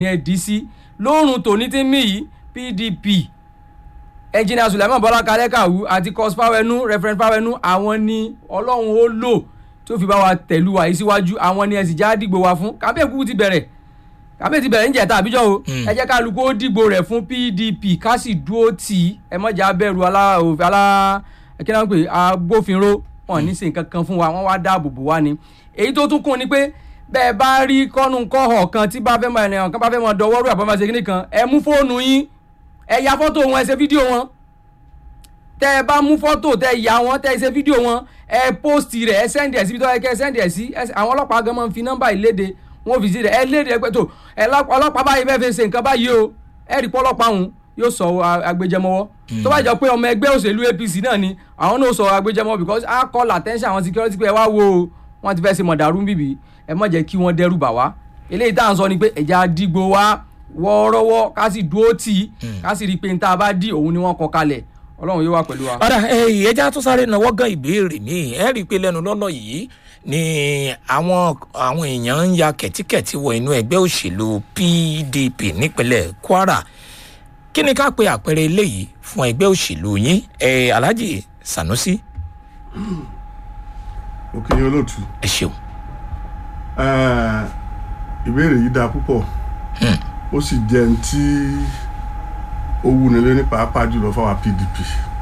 ẹ dì í sí lóòrùn tòní tí ń mí yìí pdp ẹnjìnìà sulaiman bọ́lá kalẹ́kàwú àti cos fáwẹnú referent fáwẹnú àwọn ni ọlọ́run ó lò tó fi bá wa tẹ̀lú wa yìí síwájú àwọn ni ẹ̀sìn já dìgbò wa fún kábíyè kúkú ti bẹ̀rẹ̀ kábíyè ti bẹ̀rẹ̀ ń jẹ̀ta àbíjọ́ o ẹ jẹ́ kálukú ó dìgbò rẹ̀ fún pdp ká sì dúró tì í ẹ mọ̀jà bẹ̀rù alá òfin alá kí náà ń pè agbófinró wọn ní ṣe nǹkan kan fún wa wọ́n wá dáàbò bò wá ni èyí tó tún kún ni pé bẹ́ẹ̀ bá rí kọ́nù kọ́họ̀ kan tí bá fẹ́ mọ ẹnìyàn kan bá fẹ́ mọ dọwọ́rú àbọ̀mọ́ ṣe kíní kan ẹ mú fóònù yín ẹ ya fọ́tò wọn ẹ ṣe fídíò wọn tẹ ẹ bá mú fọ́tò tẹ ya wọn tẹ ẹ ṣe fídíò wọn ẹ post rẹ ẹ sẹ́ndì ẹ̀ síbi tó yẹ kẹ́ ẹ sẹ́ndì ẹ̀ sí àwọn ọlọ́pàá gan máa ń fi nọ́mbà ìléde wọn fi sí rẹ ẹ léde ẹgbẹ́ tó ẹ ọlọ́pàá báyìí fẹ́ fi ṣe nǹkan báyìí o ẹ rí pọ́lọ́pàá òun yóò sọ agbẹjẹmọwọ́ tó bá jọ pé ọmọ ẹgbẹ́ òṣèlú apc náà ni àwọn náà sọ agbẹjẹmọwọ́ because a call attention àwọn security pé ẹ wá wo o wọ́n ti fẹ́ ṣe mọ̀dàrú bíbí ẹ má jẹ́ kí wọ́n dẹ́rù bà wá eléyìí tá à ń sọ ni pé ẹ̀já dìgbò wá wọ́ọ́rọ́wọ́ ká sì dúró tì í ká sì rí i pé níta bá dì òun ni wọ́n kọ kalẹ̀ ọlọ́run yóò wà pẹ̀lú wa. ọ̀dà ẹ̀yẹ́jà tó sáré náwó gan ìbéèrè mi ẹ̀ rí i pé lẹ́nu lọ́lọ́ yìí ni àwọn àwọn èèyàn ń ya kẹ̀tíkẹ̀tí wọ inú ẹgbẹ́ òṣèlú pdp nípínlẹ̀ kwara kí ni ká pe àpẹẹrẹ eléyìí fún ẹgbẹ́ òṣèlú yín ẹ̀ alhaji sanusi. òkè yẹn olóòtú. ẹ ṣeun. ìbéèrè yìí dáa púpọ̀ ó sì jẹ́ ní tí ó wúni lé ní pàápàá jùlọ fáwọn pdp.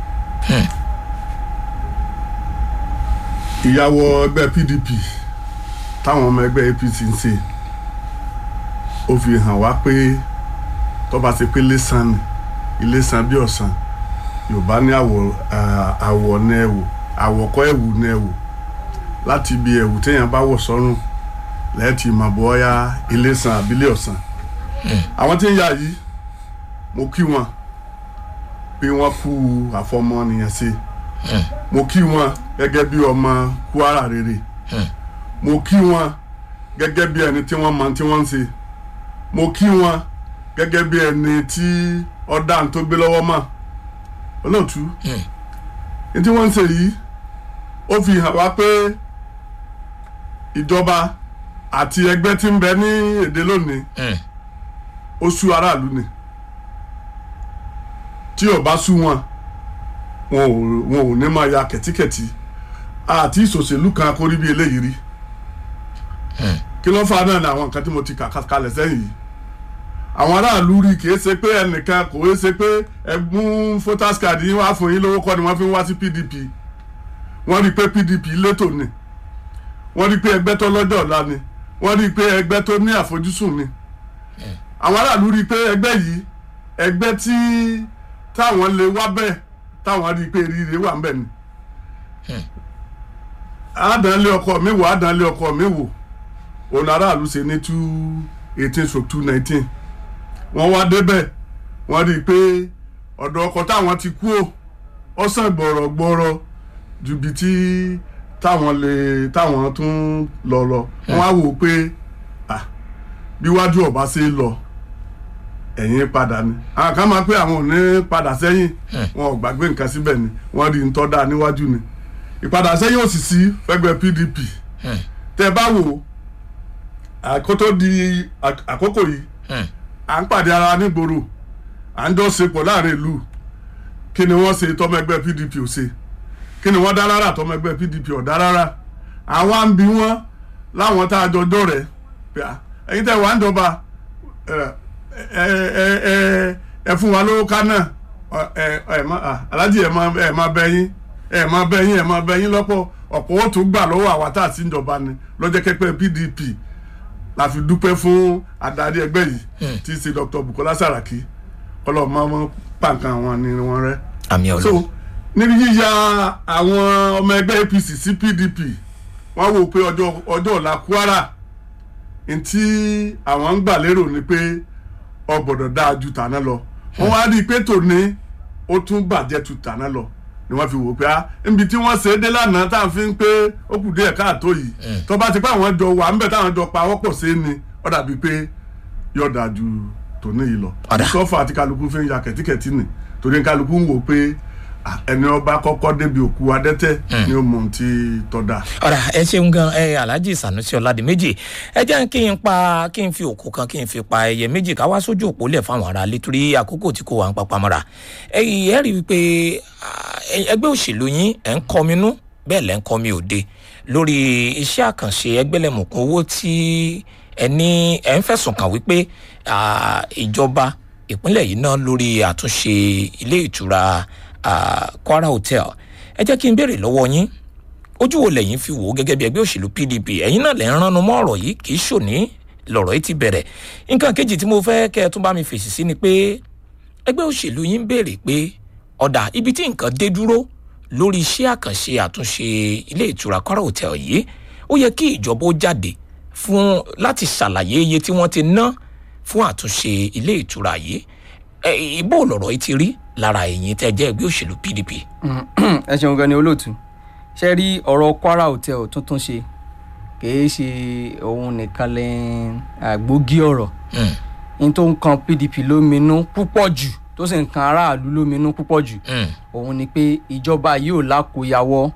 ìyàwó ẹgbẹ́ pdp táwọn ọmọ ẹgbẹ́ apc ń ṣe ó fi hàn wá pé tọ́ba ṣe pé lẹ́sàn ni ilé san bí ọ̀sán yorùbá ní àwọ̀ àwọ̀ ní ẹ̀wò àwọ̀kọ́ ẹ̀wù ní ẹ̀wò láti ibi ẹ̀wù téèyàn bá wọ̀ sọ́rùn lẹ́ẹ̀tì mọ̀ bọ́yá ilé san àbílẹ̀ ọ̀sán àwọn tí ń yà yìí mo kí wọn pé wọ́n kú àfọmọ́nìyàn ṣe mo kí wọn gẹ́gẹ́ bí ọmọ kwara rere mo kí wọn gẹ́gẹ́ bí ẹni tí wọ́n mọ tí wọ́n ń ṣe mo kí wọn gẹ́gẹ́ bí ẹni tí ọ̀dà tó gbé lọ́wọ́ mọ̀ olóòtú ní tí wọ́n ń ṣe yìí ó fi hàn wá pé ìjọba àti ẹgbẹ́ tí ń bẹ ní èdè lónìí ó sú aráàlú ni tí ò bá sú wọn wọn ò wọn ò ní máa ya kẹ̀tíkẹ̀tí àti ìṣòṣèlú kan kórí bí eléyìí rí kí ló fà náà ni àwọn nǹkan tí mo ti kà kalẹ̀ sẹ́yìn yìí àwọn aráàlú rí kì í ṣe pé ẹnìkan kò í ṣe pé ẹgbún voters card yín wá fún yín lówó kọ́ ni wọ́n fi ń wá sí pdp wọ́n rí i pé pdp létò ni wọ́n rí i pé ẹgbẹ́ tó lọ́jọ́ ọ̀la ni wọ́n rí i pé ẹgbẹ́ tó ní àfojúsùn ni àwọn aráàlú rí i pé ẹgbẹ́ yìí ẹgbẹ́ tí táwọn lè wá bẹ́ẹ̀ táwọn rí i pé rírì wà ń bẹ̀ ni àdánlé ọkọ mi wò àdánlé ọkọ mi wò òun aráàlú ṣe ní two eighteen stroke two nineteen wọ́n wá débẹ̀ wọ́n rí i pé ọ̀dọ̀ ọkọ̀ táwọn ti kú ò ọ̀sán gbọ̀rọ̀gbọ̀rọ̀ ju ibi tí táwọn lè táwọn tún lọ lọ wọ́n á wò ó pé bí wájú ọba ṣe lọ ẹ̀yìn padà ni àwọn kan máa pé àwọn ò ní padà sẹ́yìn wọn ò gbàgbé nǹkan síbẹ̀ ni wọ́n rí ntọ́ dáa níwájú ni ìpadà sẹ́yìn ò sì sí fẹ́gbẹ́ pdp tẹ́ bá wò àkótó di àkókò yìí à ń pàdé ara nígboro à ń jọ sepọ̀ láàrin ìlú kí ni wọ́n ṣe tọ́mọ ẹgbẹ́ pdp ò ṣe kí ni wọ́n dá rárá tọ́mọ ẹgbẹ́ pdp ò dá rárá àwọn à ń bi wọ́n láwọn tá a jọ jọ rẹ̀ pé ẹ̀yin tẹ́ wàá ń jọba ẹ fún wa lówó ká náà aláàjì ẹ máa bẹ yín ẹ máa bẹ yín ẹ máa bẹ yín lọ́pọ̀ ọ̀pọ̀ ó tún gbà lọ́wọ́ àwa tá a sì ń jọba ni lọ́jọ́ kẹ́pẹ́ pdp la fi dúpẹ́ fún adarí ẹgbẹ́ yìí tí í ṣe dr bukola saraki ọlọ́run máa ń pàǹkan àwọn ni wọ́n rẹ́. àmì ọlọ. so níbi yíya àwọn ọmọ ẹgbẹ́ apc sí pdp wọ́n wò pé ọjọ́ ọjọ́ ọ̀la kwara ntí àwọn ń gbà lérò ni pé ọgbọ̀dọ̀ dáa ju tàná lọ wọ́n wá rí i pé tòní ó tún bàjẹ́ ju tàná lọ ni wọ́n fi wò pé ah níbi tí wọ́n ṣe é dé lánàá tá à ń fi ń pé ó kù díẹ̀ káàtó yìí tó bá ti pé àwọn jọ wà ńbẹ táwọn jọ pa wọ́pọ̀ sí ni ó dàbí pé yóò dáa ju tòní yìí lọ Ọ̀dà. sọ́fà àti kálukú fi ń ya kẹ̀tíkẹ̀tí nì torí kálukú ń wò pé ẹni ọba kọ́kọ́ débi òkú adẹ́tẹ̀ ni ó mọ ohun tí tọ́da. ọ̀rà ẹ ṣeun gan ẹ alhaji sanusi ọ̀làdìmẹ́jì ẹ jẹ́ kí n pa kí n fi òkú kan kí n fi pa ẹyẹ méjì ká wá sójú òpó lẹ̀ fáwọn ará ilé torí àkókò tí kò wà ń papá mọ́ra ẹ ẹ rí i pé ah, ẹgbẹ́ òṣèlú yín ẹ̀ ń kọminú bẹ́ẹ̀ lẹ́ ń kọmi òde lórí iṣẹ́ àkànṣe ẹgbẹ́lẹ́mùkún owó tí ẹ ní ẹ ń fẹ̀sùn kàn wípé ah, ìjọba ìpínlẹ̀ yìí náà lórí àtúnṣe ilé ìtura ah, Kwara Hotel ẹ jẹ́ kí n béèrè lọ́wọ́ yín ojú wo lẹ́yìn fi wò ó gẹ́gẹ́ bí ẹgbẹ́ òṣèlú pdp ẹ̀yin náà lẹ́ ń ránu mọ́ ọ̀rọ̀ yìí kì í ṣòní lọ̀rọ̀ yìí ti bẹ̀rẹ̀ nǹkan kejì tí mo fẹ́ kẹ́ ẹ tún bá mi fèsì sí ni pé ẹgbẹ́ òṣèlú yín béèrè pé ọ̀dà ibi tí nǹkan dé dúró lórí iṣẹ́ àkànṣe àtúnṣe ilé ìtura Kwara Hotel yìí ó yẹ kí ìjọba ó jáde fún láti ṣàlàyé iye tí wọ́n ti ná fún àtúnṣe ilé ìtura yìí ẹ ìbò lọ̀rọ̀ yìí ti rí lára ẹ̀yin tẹ́ jẹ́ ẹgbẹ́ òṣèlú pdp. ẹ ṣeun gan ni olóòtú ṣe rí ọ̀rọ̀ Kwara Hotel tuntun ṣe kìí ṣe òun nìkan lẹ àgbógi ọ̀rọ̀ Mm, ní tó ń kan PDP lóminú púpọ̀ jù tó sì ń kan aráàlú lóminú púpọ̀ jù mm, òun ni pé ìjọba yìí ò lákòyàwọ́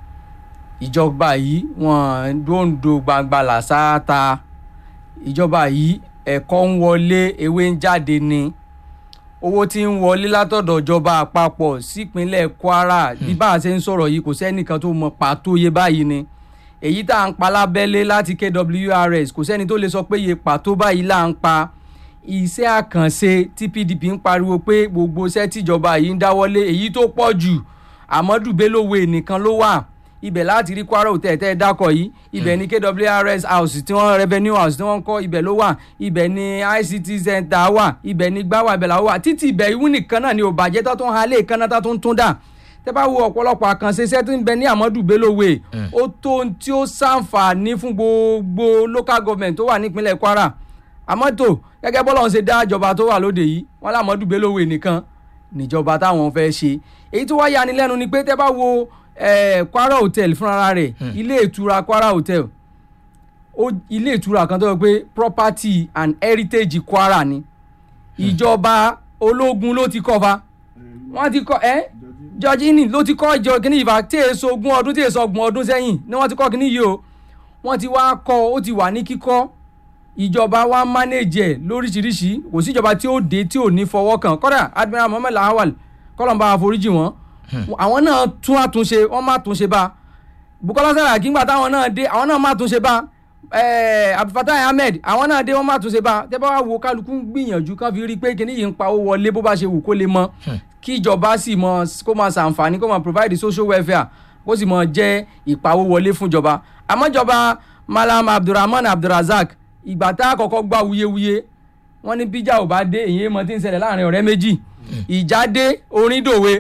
ìjọba yìí wọ́n dóńdó gbangba làṣááta ìjọba yìí ẹ̀kọ́ ń wọlé ewé ń jáde ni owó tí ń wọlé látọ̀dọ̀ ìjọba àpapọ̀ sípínlẹ̀ Kwara bí bá a ṣe ń sọ̀rọ̀ yìí kò sẹ́nìkan tó mọ pàtó iye báyìí ni èyí tá à ń pa lábẹ́lé láti KWRS kò sẹ́ni tó lè sọ pé iye pàtó báyìí là ń pa iṣẹ́ àkànṣe tí PDP ń pariwo pé gbogbo iṣẹ́ tíjọba yìí ń dáwọ́lé èyí tó pọ̀ jù Amadu Bello Way nìkan ló wà ibẹ̀ láti rí Kwara Hotel tẹ́ ẹ dákọ̀ yìí ibẹ̀ ní KWRS house tí wọ́n revenue house tí wọ́n kọ́ ibẹ̀ ló wà ibẹ̀ ní ICT center wà ibẹ̀ ní gbáwà ibẹ̀ làwọn wà títí ibẹ̀ ìwú nìkan náà ni ò bàjẹ́ tó tún halẹ̀ kan náà tó tún tún dà tẹ́ bá wo ọ̀pọ̀lọpọ̀ àkànṣe iṣẹ́ tó ń bẹ ní Amadu Bello Way ó tó ohun tí ó ṣàǹfààní fún gbogbo local government tó wà nípínlẹ̀ Kwara àmọ́ tó gẹ́gẹ́ bọ́lá ń ṣe dá ìjọba tó wà lóde yìí wọ́n l'Amadu Bello Way nìkan níjọba táwọn fẹ́ ṣe èyí tó wá yani lẹ́nu ni pé tẹ́ bá wo eh, Kwara Hotel fúnra rẹ̀ ilé ìtura Kwara Hotel ó ilé ìtura kan tó yẹ pé property and heritage Kwara ni ìjọba ológun ló ti kọ́ fa wọ́n ti kọ́ ẹ́ Georgini ló ti kọ́ ìjọ kìíní ìfà tí èso ogún ọdún tí èso ọgbọ̀n ọdún sẹ́yìn ni wọ́n ti kọ́ kìíní yìí o wọ́n ti wá kọ́ ó ti wà ní kíkọ́ ìjọba wa manage ẹ̀ lóríṣiríṣi kò sí ìjọba tí ó dé tí ò ní fọwọ́ kàn kọ́dà Admiral Mohammed Lawal kọ́lọ́mbà àforíjì wọn àwọn náà tún àtúnṣe wọ́n má túnṣe bá Bukola Saraki ńgbà táwọn náà dé àwọn náà má túnṣe bá eh, Abdulfatai Ahmed àwọn náà dé wọ́n má túnṣe bá tẹ́ bá wá wo kálukú ń gbìyànjú kan fi rí i pé kíní yìí ń pa owó wọlé bó bá ṣe wù kó lè mọ kí ìjọba sì mọ kó máa ṣàǹfààní kó máa provide social welfare kó sì mọ jẹ́ ìpawó wọlé fún ìjọba àmọ́ ìjọba Malam Abdulrahman Abdulrazak ìgbà tá a kọ́kọ́ gbá wuyewuye wọ́n ní bíjà ò bá dé èyí mọ tí ń ṣẹlẹ̀ láàrin ọ̀rẹ́ méjì ìjà dé orin dòwe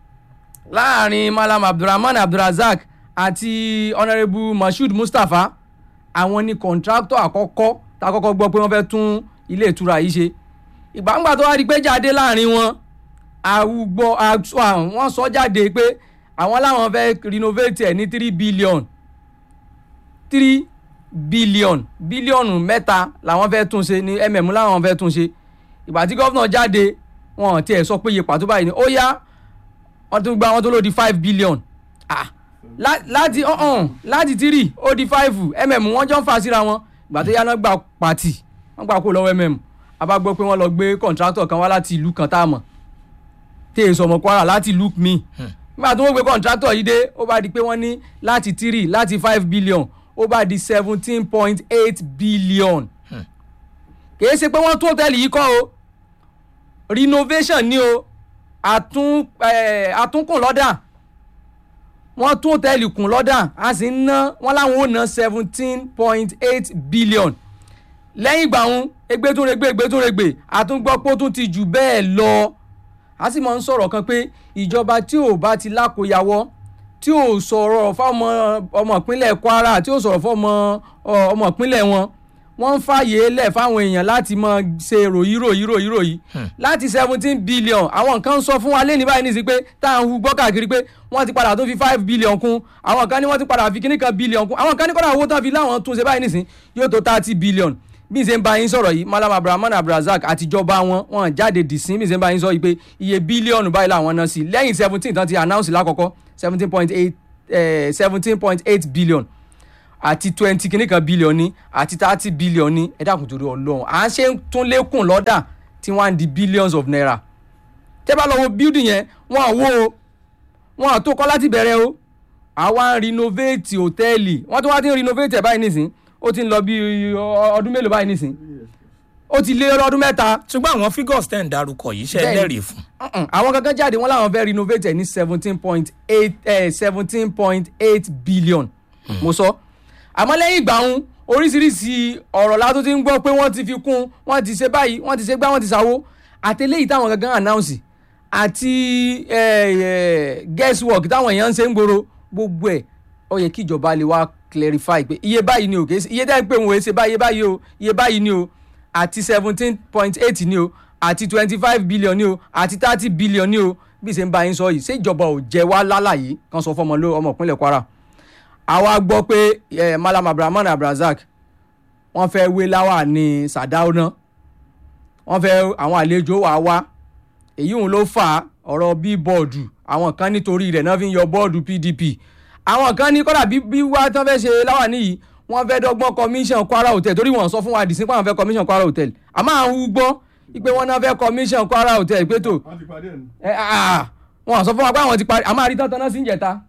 láàrin Malam Abdulrahman Abdulrazak àti Honourable Moshood Mustapha àwọn ni kọ̀ǹtráktọ̀ àkọ́kọ́ tá a kọ́kọ́ gbọ́ pé wọ́n fẹ́ tún ilé ìtura yìí ṣe ìgbàǹgbà tó wá di pé jáde láàrin wọn àwùgbọ wọ́n sọ jáde pé àwọn làwọn fẹ́ renovate ẹ̀ ní three billion three billion bílíọ̀nù mẹ́ta làwọn fẹ́ tún ṣe ní mm làwọn fẹ́ tún ṣe ìgbà tí gọ́vnà jáde wọn tiẹ̀ sọ pé iye pàtó báyìí ni ó yá wọ́n tún gba wọn tó lò di five billion ah lá- láti ọ̀hún láti three ó di five mm wọ́n jọ ń fà síra wọn ìgbà tó yá náà gba pàtì wọ́n gbà kó lọ́wọ́ mm a bá gbọ́ pé wọ́n lọ gbé kọ̀ǹtrátọ̀ kan wá láti ìlú kan tá a mọ̀ tí èso ọmọ Kwara láti ìlú mi nígbà tó wọ́n gbé kọ̀ǹtrátọ̀ yìí dé ó bá di pé wọ́n ní láti three láti five billion ó bá di seventeen point eight billion kìí ṣe pé wọ́n tún hòtẹ́ẹ̀lì yìí kọ́ o renovation ni o àtún eh, àtúnkùn lọ́dà wọ́n tún hòtẹ́ẹ̀lì kùn lọ́dà a sì ń ná wọ́n láwọn ò ná seventeen point eight billion lẹ́yìn ìgbà wọn egbétúnregbé egbétúnregbé àtúngbọ́ pé ó tún ti jù bẹ́ẹ̀ lọ a sì máa ń sọ̀rọ̀ kan pé ìjọba tí ò bá ti lákòyàwọ́ tí ò sọ̀rọ̀ fáwọn ọmọ ìpínlẹ̀ Kwara tí ò sọ̀rọ̀ fáwọn ọ- ọmọ ìpínlẹ̀ wọn wọ́n ń fààyè lẹ̀ fáwọn èèyàn láti máa ṣe ròyìn ròyìn ròyìn ròyìn láti seventeen billion àwọn nǹkan ń sọ fún wa lẹ́ni báyìí ní sí pé tá à ń hu gbọ́ káàkiri pé wọ́n ti padà tó fi five billion kún àwọn kan ní wọ́n ti padà fi kíní kan billion kún àwọn kan ní kọ́dà owó tán fi láwọn tún ṣe báyìí nísìn yóò tó thirty billion bí n ṣe ń bá yín sọ̀rọ̀ yìí malam abdulrahman abdulrasaq àtijọba wọn wọn jáde dìsín bí n ṣe ń bá yín sọ yìí pé iye bílíọ̀nù báyìí làwọn ná sí lẹ́yìn seventeen tán ti announce lákọ̀ọ́kọ́ seventeen point eight seventeen point eight billion àti twenty kìíní kan billion ní àti thirty billion ní ẹ dákun torí ọlọ́run à ń ṣe ń tún lékùn lọ́dà tí wọ́n á di billions of naira tẹ́ bá lọ wo building yẹn wọ́n à wó o wọ́n à tó kọ́ láti bẹ̀rẹ̀ o àwa ń renovate hòtẹ́ẹ̀lì wọ́n tún wá ti ń renovate ẹ̀ báyìí nísìn ó ti ń lọ bí ọdún mélòó báyìí nísìn ó ti lé ọdún mẹ́ta ṣùgbọ́n àwọn figures tẹ̀ ń darúkọ yìí ṣe Bẹ́ẹ̀ni. lẹ́rìí fún. Mm-mm. àwọn kankan jáde wọn làwọn fẹ́ renovate ẹ̀ ní seventeen point eight seventeen point eight billion mo sọ àmọ́ lẹ́yìn ìgbà ń oríṣiríṣi ọ̀rọ̀ la tó ti ń gbọ́ pé wọ́n ti fi kún wọ́n ti ṣe báyìí wọ́n ti ṣe gbá wọ́n ti ṣàwó àtẹlẹ́yìí táwọn gangan announce àti eh, eh, guesswork táwọn èèyàn ń ṣe ń gbòòrò gbogbo ẹ̀ ó yẹ kí ìjọba lè wá clarify pé iye báyìí ni o kìí ṣe iye tẹ́ ń pè wọ́n ṣe báyìí iye báyìí o iye báyìí ni o àti seventeen point eight ni o àti twenty five billion ni o àti thirty billion ni o bí ṣe ń bá yín sọ yìí ṣé ìjọba ò jẹ wá lálàyé kan sọ fọmọ ló ọmọ ìpínlẹ̀ Kwara àwa gbọ́ pé eh, Malam Abdulrahman Abdulrasaq wọ́n fẹ́ wé láwà ní Sàdáúná wọ́n fẹ́ àwọn àlejò wà wá èyí òun ló fà á ọ̀rọ̀ bí bọ́ọ̀dù àwọn kan nítorí rẹ̀ náà fi ń yọ bọ́ọ̀dù PDP àwọn kan ní kọ́dà bí bí wá tán fẹ́ ṣe láwà níyì wọ́n fẹ́ dọ́gbọ́n commission Kwara Hotel torí wọ́n sọ fún wa dìsín pé àwọn fẹ́ commission Kwara Hotel àmọ́ àwọn ń gbọ́ pé wọ́n náà fẹ́ commission Kwara Hotel pé tó wọ́n ti parí ẹ̀ ní. ẹ ah wọ́n sọ fún wa pé àwọn ti parí àmọ́ àrí tán náà sí ń jẹta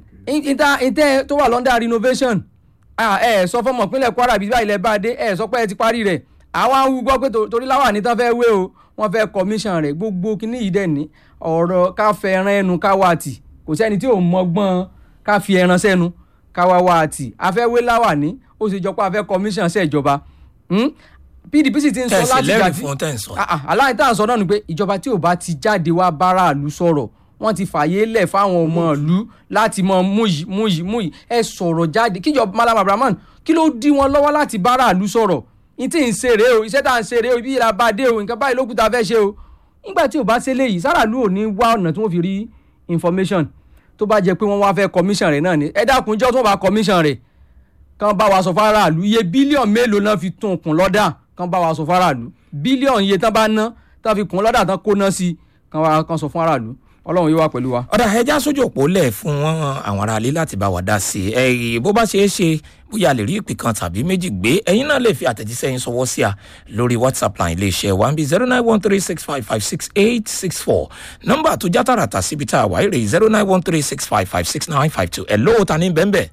ìta ìtẹ́ tó wà London renovation ah, ẹ sọ fọmọ ìpínlẹ̀ Kwara bíi báyìí lẹ bá dé ẹ sọ pé ẹ ti parí rẹ̀ àwọn ń gbọ́ pé tó- torí láwà ní tán fẹ́ wé o wọ́n fẹ́ commission rẹ̀ gbogbo kíní yìí dẹ̀ ní ọ̀rọ̀ ká fẹ́ ẹran ẹnu ká wá tì kò sẹ́ni tí ò mọgbọ́n ká fi ẹran sẹ́nu ká wá wá tì a fẹ́ wé láwà ní ó sì jọ pé a fẹ́ commission ṣèjọba Hmm? PDP sì ti ń sọ tẹ̀sí láti lẹ́rìí gbà tí fún tẹ̀ ń sọ. Ah, ah, aláìní tá à ń sọ náà ni pé ìjọba tí ò bá ti jáde wá báráàlú sọ̀rọ̀ wọ́n ti fàyè lẹ̀ fáwọn ọmọ ìlú láti mọ mú yìí mú yìí mú yìí ẹ sọ̀rọ̀ jáde kíjọba Malam Abrahman kí ló dí wọn lọ́wọ́ láti báráàlú sọ̀rọ̀ ní tí ń ṣe rèé o iṣẹ́ tá à ń ṣe rèé o ibi ìlà bá dé o nǹkan báyìí ló kù tá a fẹ́ ṣe o nígbà tí ò bá ṣe léyìí sáràlú ò ní wá ọ̀nà tí wọ́n fi rí information tó bá jẹ́ pé wọ́n wá fẹ́ commission rẹ̀ náà ni ẹ dákun jọ́ tó bá commission rẹ̀ kán bá wa sọ fáráàlú iye bílíọ̀nù mélòó náà fi tún kùn lọ́dà kán bá wa sọ fáráàlú bílíọ̀nù iye tán bá ná tán fi kùn lọ́dà tán kó ná sí kán wá kán sọ fún aráàlú ọlọ́run yóò wá pẹ̀lú wa. ọ̀dà ẹja sójú òpó lẹ̀ fún wọn àwọn aráalé láti bá wa dá sí i ẹ̀yìn bó bá ṣe é ṣe bóyá a lè rí ìpè kan tàbí méjì gbé ẹ̀yin náà lè fi àtẹ̀jíṣẹ́ yín sọwọ́ sí a lórí whatsapp line iléeṣẹ́ wa ń bí zero nine one three six five five six eight six four nọ́mbà tó já tààràtà síbi tá a wà rè zero nine one three six five five six nine five two ẹ̀ lóò ta ní bẹ́ẹ̀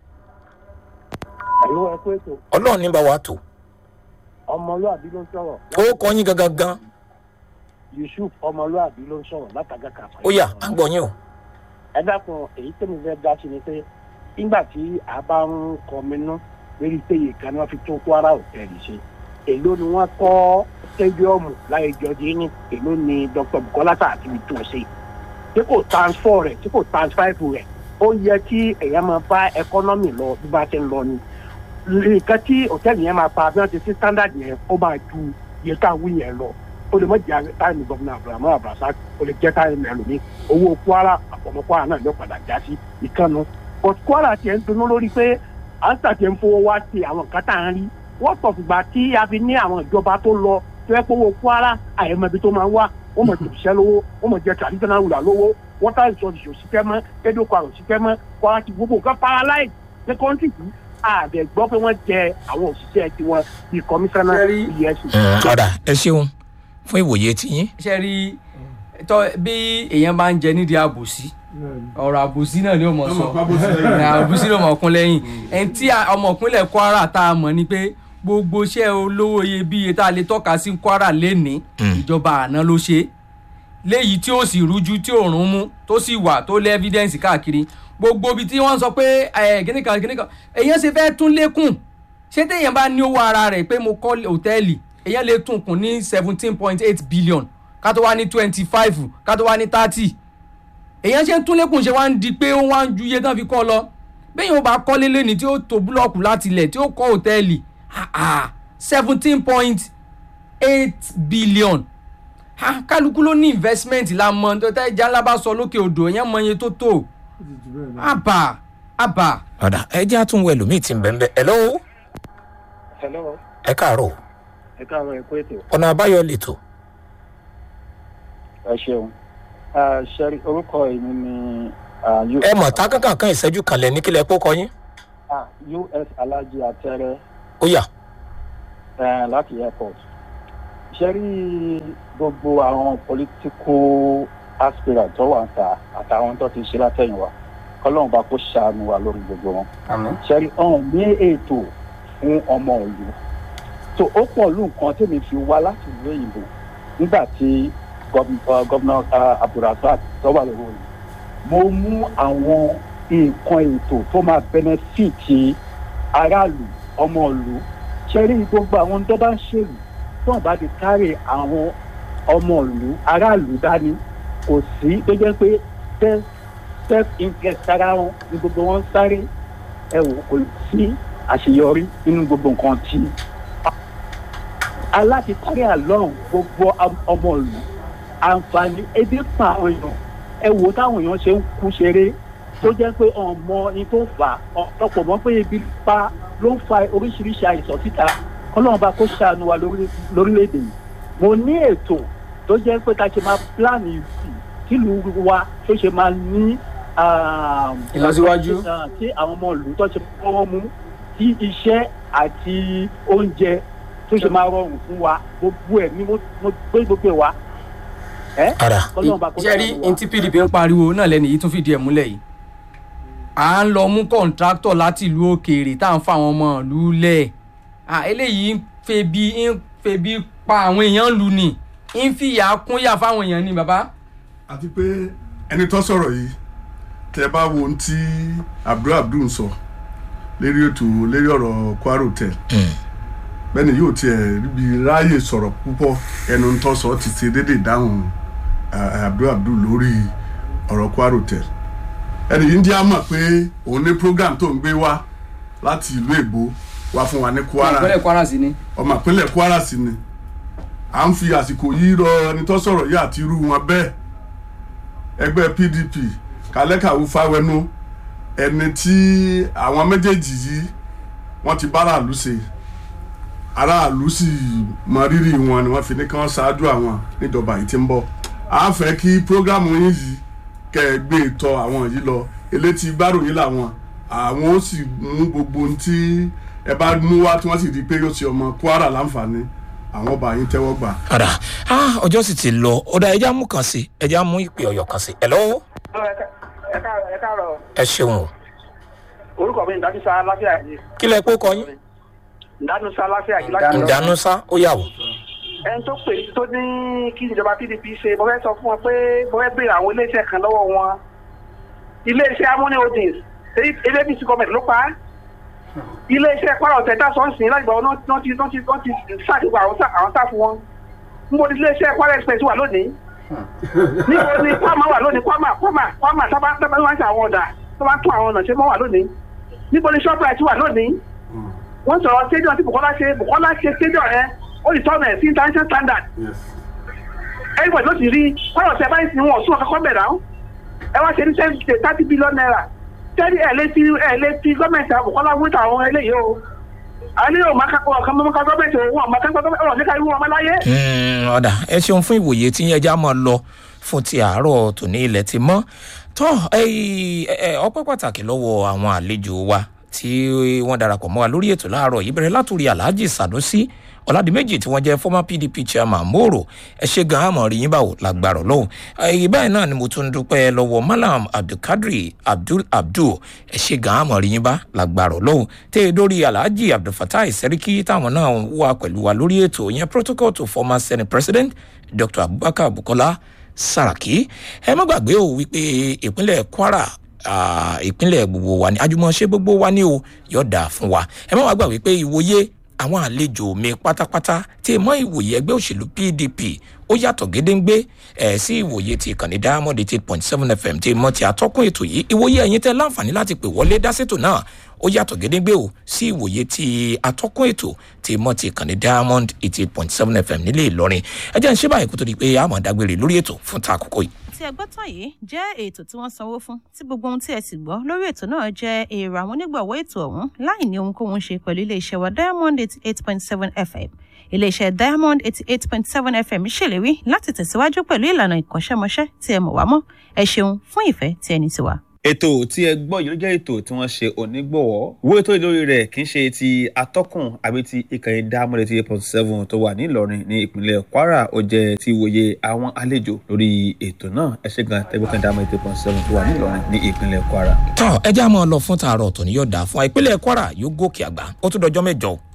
àlọ́ ẹ pé ètò ọlọ́run ní bá wa tò ọmọlúàbí ló ń sọ̀rọ̀ ó kọ́ yín gangan gan yusuf ọmọlúàbí ló ń sọ̀rọ̀ látàgà kàfà. ó yá à ń gbọ́ yín o. ẹ dákun èyí tẹ́mi fẹ́ dá sí ni pé nígbà tí a bá ń kọminú lórí péye kan ni wọ́n fi tún kwara hòtẹ́ẹ̀lì ṣe èló ni wọ́n kọ́ stadium láyé jọjí ní èló ni dr bukola tààtì fi tún ṣe tí kò transfer rẹ̀ tí kò transfer rẹ̀ ó yẹ kí èèyàn máa bá economy lọ bí bá ti ń lọ ni nǹkan tí hòtẹ́ẹ̀lì yẹn máa pa bí wọ́n ti sí standard yẹn ó máa ju iye tá a wí yẹn lọ ó lè mọ jẹ táìmù gọvnà abrahamu abrasa ó lè jẹ táìmù ẹlòmíì owó kwara àpọ̀mọ́ kwara náà ló padà já sí ìkànnù but kwara tiẹ̀ ń dunnú lórí pé ansa tiẹ̀ ń fowó wá sí àwọn nǹkan tá à ń rí wọ́n tọ̀ fìgbà tí a fi ní àwọn ìjọba tó lọ tó yẹ pé owó kwara àyẹ̀mọ̀bi tó máa ń wá wọ́n mọ̀ jòṣìṣẹ́ lówó wọ́n mọ̀ jẹ traditional ruler lówó water resources òṣìṣẹ́ mọ́ rédíò kwara òṣìṣẹ́ mọ́ kwara ti gbogbo nǹkan paralyze ní kọ́ńtì yìí àdẹ̀ gbọ́ pé wọ́n jẹ àwọn òṣìṣẹ́ tiwọn bíi kọmíṣánná Ṣẹ́rí- efcc. ọ̀dà ẹ ṣeun fún ìwòye tiyín. ṣe rí tọ́ bí èèyàn bá ń jẹ nídìí àbòsí ọ̀rọ̀ àbòsí náà ni ó mọ̀ sọ Ọmọ pábó sí lẹ́yìn. àbòsí ló mọ̀ kún lẹ́yìn ẹni tí a- ọmọ ìpínlẹ̀ Kwara tá a mọ̀ ni pé gbogbo iṣẹ́ olówó iyebíye tá a lè tọ́ka sí Kwara lénìí ìjọba àná ló ṣe é léyìí tí ó sì rújú tí ò rún mú tó sì wà tó lé evidence káàkiri gbogbo ibi tí wọ́n sọ pé ẹ̀ kíníkan kíníkan èèyàn ṣe fẹ́ tún lékún ṣé téèyàn bá ní owó ara rẹ̀ pé mo kọ́ hòtẹ́ẹ̀lì èèyàn lè tún kùn ní seventeen point eight billion ká tó wá ní twenty five ká tó wá ní thirty èèyàn ṣe ń tún lékún ṣe wá ń di pé ó wá ń ju iye tán fi kọ́ lọ bẹ́ẹ̀ yóò bá kọ́lé lẹ́ni tí ó tó búlọ́ọ̀kù láti ilẹ̀ tí ó kọ́ hòtẹ́ẹ̀lì seventeen point eight billion Ah, kálukú ló ní investment la mọ tó tẹ́ ìjà ńlá bá sọ lókè odò èèyàn mọ iye tó tó àbà àbà. ọ̀dà ẹ jẹ́ àtúnwò ẹlòmíì tí ń bẹ̀ ń bẹ̀ ẹ̀ lọ́wọ́ hello ẹ káàárọ̀ ẹ káàárọ̀ ẹ kó ètò ọ̀nà àbáyọ lètò ẹ ṣeun ṣẹ́rí orúkọ èmi ni ah, U- ẹ mọ̀ tá kankan kan ìṣẹ́jú kan lẹ̀ ní kílẹ̀ pọ́ kọyín ah, us alhaji atẹrẹ ó yà eh, láti airport ṣẹ́rí gbogbo àwọn political aspirant tó wà ń ta àtàwọn tó ti ṣe látẹ̀yìnwá kọ́lọ́run bá kó ṣàánú wa lórí gbogbo wọn àmín ṣẹ́rí ọ̀hún ní ètò fún ọmọ ìlú tó ó pọ̀ lù nǹkan tèmi fi wá láti ìlú òyìnbó nígbà tí gọ́vnà abdulrasaq tó wà lórí òyìnbó mo mú àwọn nǹkan ètò tó máa bẹnẹfìtì aráàlú ọmọ ìlú ṣẹ́rí gbogbo àwọn tó bá ń ṣèlú tó ń bá ti kárí àwọn ọmọ ìlú aráàlú dání kò sí tó jẹ́ pé self self interest ara wọn ni gbogbo wọn ń sáré ẹ wò kò sí àṣeyọrí nínú gbogbo nǹkan tí aláti kárí àlọ́run gbogbo am- ọmọ ìlú àǹfààní ebi pa àwọn èèyàn ẹ wò táwọn èèyàn ṣe ń kú ṣeré tó jẹ́ pé ọmọ ni tó fà á ọ̀pọ̀ mọ́ pé ebi pa ló ń fa oríṣiríṣi àìsàn síta kọ́lọ́run bá kó ṣàánú wa lórí- lórílẹ̀‐èdè yìí mo ní ètò tó jẹ́ pé ká ṣe máa pílánì ìsìn kílùú wa tó ṣe máa ní ah, Ìlọsíwájú. ah, tí àwọn ọmọ ìlú tó ṣe fọwọ́ mú tí iṣẹ́ àti oúnjẹ tó ṣe máa rọrùn fún wa gbogbo ẹ̀ ni mo mo gbé gbogbo ẹ̀ wá. ẹ́ ara kọ́lọ́run bá kó ṣe rí ṣàánú wa. ntí pdp ń pariwo náà lẹ́nu yìí tún fìdí ẹ̀ múlẹ̀ yìí à ń lọ mú kọ̀ǹtráktọ̀ láti ìlú òkèèrè tá à ń fa àwọn ọmọ ìlú lẹ̀ à eléyìí ń febi ń febi pa àwọn èèyàn lù ní ń fìyà kúnyà fáwọn èèyàn ni bàbá. àti pé ẹni tó sọ̀rọ̀ yìí tẹ bá wo ohun tí abdul abdul sọ lérí ètò lérí ọ̀rọ̀ kwara hotel bẹ́ẹ̀ni yóò tiẹ̀ ríbi ráàyè sọ̀rọ̀ púpọ̀ ẹnu tó sọ ti ṣe déédéé dáhùn ah, abdul abdul lórí ọ̀rọ̀ kwara hotel ẹni yìí ń jẹ́ àmọ̀ pé òun ní program tó ń gbé wá láti ìlú èbó wá fún wa ní kwara ìpínlẹ̀ kwara sí ni. ọmọ ìpínlẹ̀ kwara sí ni à ń fi àsìkò yìí rọ ẹni tó sọ̀rọ̀ yìí àti irú wọn bẹ́ẹ̀ ẹgbẹ́ pdp kálẹ́kàwú fáwẹnú ẹni tí àwọn méjèèjì yìí wọ́n ti bára àlù ṣe aráàlú sì mọ rírì wọn ni wọ́n fi ní kí wọ́n ṣáájú àwọn níjọba yìí ti ń bọ̀ à ń fẹ́ kí prógrámù yín yìí kẹ́ ẹ gbé tọ àwọn yìí lọ elétí gbárùyìn làwọn àwọn ó sì mú gbogbo ohun tí ẹ bá mú wá tí wọ́n sì rí i pé yóò ṣe ọmọ kwara láǹfààní àwọn ọba yín tẹ́wọ́ gbà. ara ah ọjọ́ sì ti lọ ọ̀dà ẹja mú kan sí ẹja mú ìpè ọ̀yọ̀ kan sí ẹ̀ lọ́wọ́ ẹ káàárọ̀ ẹ káàárọ̀ ẹ ṣeun o orúkọ mi ìdánúsá láfíà yìí kí lẹ pé kọyín ìdánúsá láfíà yìí láti ìdánúsá ó yà wò ẹni tó pè tó ní kí ìjọba pdp ṣe mo fẹ́ sọ fún wọn pé mo fẹ́ béèrè àwọn iléeṣẹ́ kan lọ́wọ́ wọn iléeṣẹ́ amúní holdings abc gọọmenti ló pa á iléeṣẹ́ kwara ọ̀tẹ̀ tá sọ́ọ̀sì láti gbà wọn náà ti náà ti náà ti ṣàdìgbò àwọn sá- àwọn sáfù wọn níbo ni iléeṣẹ́ kwara express wà lónìí níbo ni kwama wà lónìí kwama kwama kwama sábà sábà wọn ṣe àwọn ọ̀dà tó bá tún àwọn ọ̀nà ṣe mọ́ wà lónìí níbo ni shoprite wà lónìí wọ́n sọ̀rọ̀ stadium tí bukola ṣe bukola ṣe stadium yẹn ó lè tọ́nà ẹ̀ sí international standard everybody ló ti rí kwara ọ̀tẹ̀ báyìí sí wọn sún ọ̀kọ́kọ́ bẹ̀rẹ̀ àwọn ẹ wá ṣe ní thirty billion naira tẹ́lẹ̀ ẹ̀ lé fi ẹ̀ lé fi gọ́ọ̀mẹ̀ntì àbùkọ́lá wíńtà àwọn eléyìí o àwọn eléyìí ò máa kápọ̀ ọ̀kan mọ́ká gọ́ọ̀mẹ̀ntì òun àmọ́ kápọ̀ gọ́ọ̀mẹ̀ntì ọ̀rọ̀ níka irú wọn láyé. Mm, ọ̀dà ẹ ṣeun fún ìwòye tí ẹja máa lọ fún ti àárọ̀ tòní ilẹ̀ ti mọ́ tọ́ ọpẹ́ pàtàkì lọ́wọ́ àwọn àlejò wa tí wọ́n darapọ̀ mọ́ wa lórí ètò láàárọ̀ yìí bẹ̀rẹ̀ látòrí alhaji sanusi ọ̀làdìmẹ́jì tí wọ́n jẹ́ former pdp chairman moro ẹ ṣe gan àmọ́ rí yín báwo lágbára lọ́wọ́ ẹ̀yìn báyìí náà ni mo tún dúpẹ́ lọ́wọ́ malam abdulkadri abdul abdul ẹ ṣe gan àmọ́ rí yín bá lágbára lọ́wọ́ tẹ́ ẹ dórí alhaji abdulfatai sẹ́ríkì táwọn náà wà pẹ̀lú wa lórí ètò yẹn protocol to former senate president dr abubakar bukola saraki ẹ má gbàgbé o wípé ìpínlẹ̀ kwara ah, ìpínlẹ̀ gbogbo wa ni àjùmọ̀ṣe gbogbo wa ni o yóò dáa fún wa ẹ má wàá gbà wípé ìwòye àwọn àlejò mi pátápátá tí mọ ìwòye ẹgbẹ́ òṣèlú pdp ó yàtọ̀ gédéǹgbé ẹ̀ sí ìwòye ti ìkànnì diamond eight point seven fm tí mọ ti àtọ́kùn ètò yìí ìwòye ẹ̀yin tẹ́ láǹfààní láti pè wọlé dásètò náà ó yàtọ̀ gédéǹgbé o sí ìwòye ti àtọ́kùn ètò tí mọ ti ìkànnì diamond eight point seven fm nílé ìlọrin ẹ jẹ́ ń ṣe báyìí kó tó di pé àmọ̀ dágbére lórí ètò fún ta àkókò yìí. tí ẹ gbọ́ tán yìí jẹ́ ètò tí wọ́n sanwó fún tí gbogbo ohun tí ẹ sì gbọ́ lórí ètò náà jẹ́ èrò àwọn onígbọ̀wọ́ ètò ọ̀hún láì ní ohunkóhun ṣe pẹ̀lú iléeṣẹ́ wa diamond eight point seven fm iléeṣẹ́ diamond eighty eight point seven fm ṣèlérí láti tẹ̀síwájú pẹ̀lú ìlànà ìkọ́ṣẹ́mọṣẹ́ tí ẹ mọ̀ wá mọ́ ẹ ṣeun fún ìfẹ́ tí ẹni ti wà. ètò tí ẹ gbọ́ yìí ló jẹ́ ètò tí wọ́n ṣe onígbọ̀wọ́ wo ètò ìlórí rẹ̀ kì í ṣe ti atọ́kùn àbí ti ìkànnì dámọ́lẹ̀ ti eight point seven tó wà ní ìlọrin ní ìpínlẹ̀ kwara ó jẹ́ ti wòye àwọn àlejò lórí ètò náà ẹ ṣe gan tẹgbẹ́kan dámọ́lẹ̀ eight point seven tó wà ní ìlọrin ní ìpínlẹ̀ kwara. tọ́ ẹ já máa lọ fún tààrọ̀ tó ní yọ̀dà fún wa ìpínlẹ̀ kwara yóò gòkè àgbà ó tún dọjọ́ mẹ́jọ